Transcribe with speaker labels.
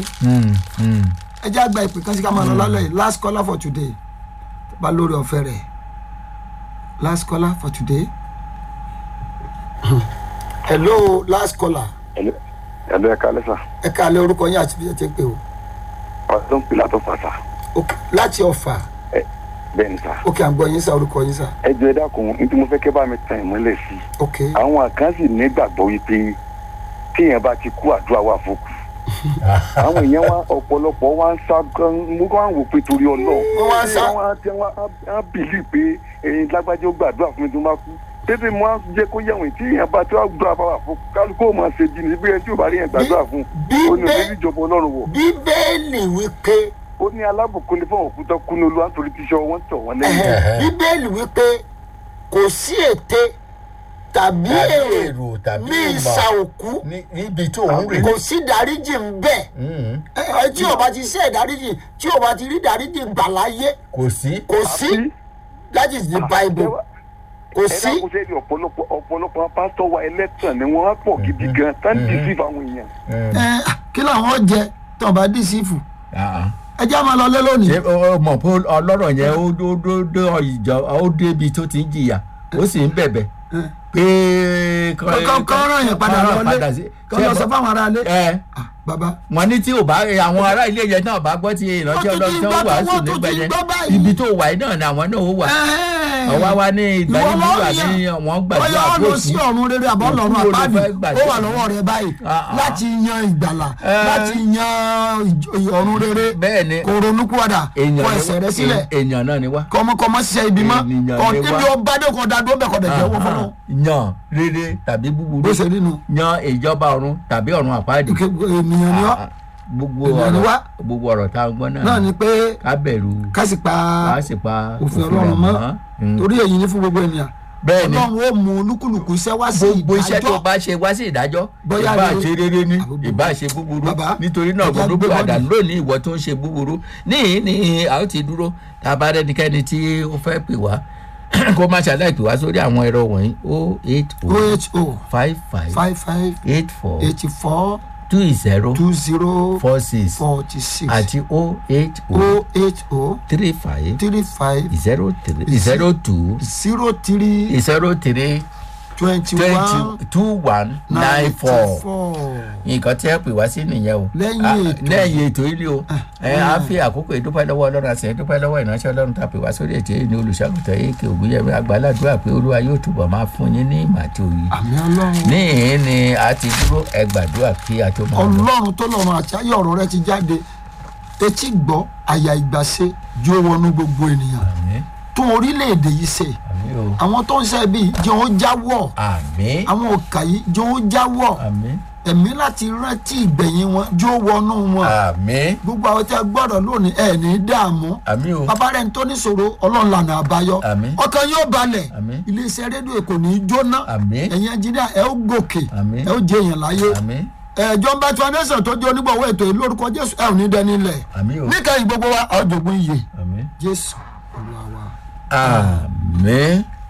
Speaker 1: Mm, mm.
Speaker 2: ẹ jẹ́ àgbà ìpè kan sí ká máa lọ lálẹ́ yìí last caller for today bá lórí ọ̀fẹ́ rẹ̀ last caller for today hello last caller
Speaker 3: ẹ̀lú ẹ̀ka lẹ́sà
Speaker 2: ẹ ká lé orúkọ yín àti bí ẹ ti ń pè o
Speaker 3: ọdún pìlà tó fà sá
Speaker 2: Ok, láti ọ̀fà
Speaker 3: bẹ́ẹ̀ ni sá.
Speaker 2: ok à ń gbọ́ yín sá orúkọ yín sá
Speaker 3: ẹ jọ ẹ dákun ní tí mo fẹ́ kẹ́ bá mi tan ìmọ́lẹ̀ sí i
Speaker 2: ok
Speaker 3: àwọn kan sì nígbàgbọ́ wípé téèyàn bá ti kú àdúrà wà fókù àwọn èèyàn wa ọ̀pọ̀lọpọ̀ wa ń sá gan mo kàn ń wò pé torí ọlọ́ọ̀
Speaker 2: Wọ́n wá ń sá.
Speaker 3: wọ́n á tẹ wọ́n á bìlì pé ẹ̀yin lágbájá ó gbàdúrà fún mi tó bá kú tètè mo á jẹ́ kó yẹ̀wọ̀n tí èèyàn bá tí wọ́n gbàdúrà bá wà fún kálukú ó máa ṣe jìnnì bí ẹni tí ò bá rí yẹn gbàdúrà fún
Speaker 2: bí-
Speaker 3: ó ní
Speaker 2: bí-
Speaker 3: òní ìjọba ọlọ́run wọ̀
Speaker 2: bíbélì wípé
Speaker 3: ó ní alábùkún ní fún òkúta kúnú olúwa nítorí tíṣọ wọn tọ̀ wọ́n lẹ́yìn
Speaker 2: ẹhẹ, bíbélì wípé kò sí ète tàbí
Speaker 1: Tàbí
Speaker 2: èrò
Speaker 1: èrò tàbí
Speaker 2: ní
Speaker 1: ìmọ̀.
Speaker 2: ìsà òkú
Speaker 1: Ní- níbi tó ń rè
Speaker 2: kò sí dáríjì ń bẹ
Speaker 1: Mm,
Speaker 2: ẹ ẹ, tí o bá ti ṣe ìdáríjì tí o bá ti rí dáríjì gbà láyé
Speaker 1: kò sí
Speaker 2: kò sí that is the bible kò
Speaker 3: ẹ
Speaker 2: sí
Speaker 3: dákun sẹ́ni ọ̀pọ̀lọpọ̀ ọ̀pọ̀lọpọ̀ pásítọ̀ wa ẹlẹ́tàn ni wọ́n á pọ̀ gidi gan tán dìísí fáwọn èèyàn.
Speaker 1: Mm,
Speaker 2: ẹ kí làwọn jẹ tí wọn bá dì sí fù
Speaker 1: ah, ah.
Speaker 2: ẹ jẹ́ àmọ́ lọ lé lónìí
Speaker 1: ṣé o mọ̀ pé ọlọ́rọ̀ yẹn ó dó dó dó ìjọ ó débi tó ti ń jìyà ó sì ń bẹ̀bẹ̀ pé
Speaker 2: kọ́ kọ́ ràn yẹn padà lọlé
Speaker 1: sí.
Speaker 2: kọ́ lọ sọ fáwọn ará ilé
Speaker 1: ẹ
Speaker 2: Ah, bàbá
Speaker 1: wọn ní tí ò bá àwọn ará ilé yẹn náà bá gbọ́ tí ìrántí
Speaker 2: Wọ́n tún
Speaker 1: ọlọ́run
Speaker 2: ti
Speaker 1: tí
Speaker 2: gbọ́
Speaker 1: wọ́n wà
Speaker 2: tó-
Speaker 1: sùn
Speaker 2: wọ́n tún
Speaker 1: nígbà
Speaker 2: ti
Speaker 1: yẹn
Speaker 2: gbọ́ báyìí.
Speaker 1: ibi tó wà yìí náà ni àwọn náà ó wà ọwọ́ wa ní ìgbàlódé wà ní wọ́n gbàdúrà
Speaker 2: bóyá ó lọ sí
Speaker 1: kóòtù
Speaker 2: ọ̀run rere àbọ̀ lọ́run
Speaker 1: Òkú wo ló
Speaker 2: àpáàdì
Speaker 1: fẹ́ gbàdúrà?
Speaker 2: ó wà lọ́wọ́ rẹ báyìí
Speaker 1: Ah, ah.
Speaker 2: láti yan ìgbàlà
Speaker 1: Eh.
Speaker 2: láti yan ìj- ọ̀run rere
Speaker 1: bẹ́ẹ̀ ni
Speaker 2: kò ronú kúwàdà
Speaker 1: èèyàn
Speaker 2: kọ
Speaker 1: ni
Speaker 2: ẹsẹ̀ rẹ
Speaker 1: wá-
Speaker 2: sílẹ̀
Speaker 1: èèyàn náà ni wá
Speaker 2: kọmọkọmọ ṣiṣẹ́ ibi mọ́
Speaker 1: Ènìyàn
Speaker 2: kọ
Speaker 1: ni
Speaker 2: níbi
Speaker 1: wá.
Speaker 2: ó bá dé kọ dádúró bẹ̀ kọ dẹ̀ jẹ́wọ́ fọlọ́
Speaker 1: yan rere tàbí búburú
Speaker 2: bó ṣe nínú
Speaker 1: yan ìjọba ọ̀run tàbí ọ̀run àpáàdì
Speaker 2: ènìyàn ni ọ́
Speaker 1: Ah, gbogbo
Speaker 2: Ènìyàn ni
Speaker 1: ọ̀rọ̀
Speaker 2: wá.
Speaker 1: gbogbo ọ̀rọ̀ tá a gbọ́ náà
Speaker 2: náà ni pé
Speaker 1: ká bẹ̀rù
Speaker 2: ká sì pa
Speaker 1: ká sì pa
Speaker 2: òfin
Speaker 1: rẹ̀
Speaker 2: ọlọ́run mọ́
Speaker 1: Mm.
Speaker 2: torí èyí ni fún gbogbo ènìyàn
Speaker 1: bẹ́ẹ̀ ni
Speaker 2: ọlọ́run ó mú olúkúlùkù iṣẹ́ wá sí
Speaker 1: gbogbo iṣẹ́ tó
Speaker 2: ìdájọ́
Speaker 1: bá ṣe wá sí ìdájọ́
Speaker 2: Bóyá
Speaker 1: ìbá
Speaker 2: rere-
Speaker 1: ṣe rere ní
Speaker 2: àbúrò.
Speaker 1: ìbá ṣe búburú
Speaker 2: Bàbá,
Speaker 1: nítorí náà
Speaker 2: ẹja
Speaker 1: gbọdọ̀
Speaker 2: gbé
Speaker 1: padà
Speaker 2: bọ́ọ̀lù.
Speaker 1: lónìí ìwọ tó ń ṣe búburú níhìn ní a ó ti dúró tá a bá rẹ́nikẹ́ni tí ó fẹ́ pè wá kó má ṣàlàyé pè wá sórí àwọn ẹ̀rọ wọ̀nyí o eight o
Speaker 2: oho
Speaker 1: five five
Speaker 2: five five
Speaker 1: eight four
Speaker 2: eighty four
Speaker 1: two zero
Speaker 2: two zero
Speaker 1: four six
Speaker 2: forty six
Speaker 1: àti o eight o
Speaker 2: o eight o
Speaker 1: three five
Speaker 2: three five
Speaker 1: zero three zero two
Speaker 2: zero three
Speaker 1: zero three
Speaker 2: twenty one
Speaker 1: twenty two one nine four nǹkan tí ẹ pè wá sí nìyẹn o
Speaker 2: Lẹ́yìn
Speaker 1: Ah,
Speaker 2: ètò.
Speaker 1: lẹ́yìn ètò ilé o ẹ á fi àkókò ìdúpẹ́ lọ́wọ́ ọlọ́run àti ìdúpẹ́ lọ́wọ́ ìránṣẹ́ ọlọ́run tá a pè wá sórí ètò yìí ní olùṣàgùtàn èké ògúnyẹmí àgbàládùúrà pé olúwa yóò túbọ̀ máa fún yín ní ìmọ̀ àti òye
Speaker 2: àmì ọlọ́run
Speaker 1: níhìn ni a ti dúró ẹ gbàdúrà kí a tó máa lọ.
Speaker 2: ọlọ́run tó lọ́run àti ayé ọ̀rọ̀ rẹ ti jáde etí gbọ́ àyà ìgbàse jó wọnú gbogbo ènìyàn
Speaker 1: àmín
Speaker 2: tún orílẹ̀-èdè yìí ṣe
Speaker 1: àmín o
Speaker 2: àwọn tó ń ṣe bíi jẹ́ ó jáwọ́
Speaker 1: àmín
Speaker 2: àwọn òkà yìí jẹ́ ó jáwọ́
Speaker 1: àmín
Speaker 2: ẹ̀mí láti rántí ìgbẹ̀yìn wọn jó wọnú wọn
Speaker 1: àmín
Speaker 2: gbogbo àwọn tí a gbọ́dọ̀ lónìí ẹ̀ ní dààmú
Speaker 1: àmín o
Speaker 2: bàbá rẹ̀ ń tó níṣòro ọlọ́run lànà àbáyọ
Speaker 1: Àmín.
Speaker 2: ọkàn yóò balẹ̀
Speaker 1: Àmín.
Speaker 2: iléeṣẹ́ rédíò kò ní í jóná
Speaker 1: Àmín.
Speaker 2: ẹ̀yin ẹnjìníà ẹ ó gòkè
Speaker 1: Àmín.
Speaker 2: ẹ ó jẹ èèyàn láyé
Speaker 1: àmín
Speaker 2: ẹ̀jọ̀ ń bá foundation tó jẹ́ onígbọ̀wọ́ ètò yìí lórúkọ jésù ẹ ò ní dẹni lẹ̀
Speaker 1: àmín o
Speaker 2: níkẹyìn gbogbo wa ọ̀jọ̀gbọ́n iye
Speaker 1: àmín
Speaker 2: jésù olúwa wa.
Speaker 1: àmín.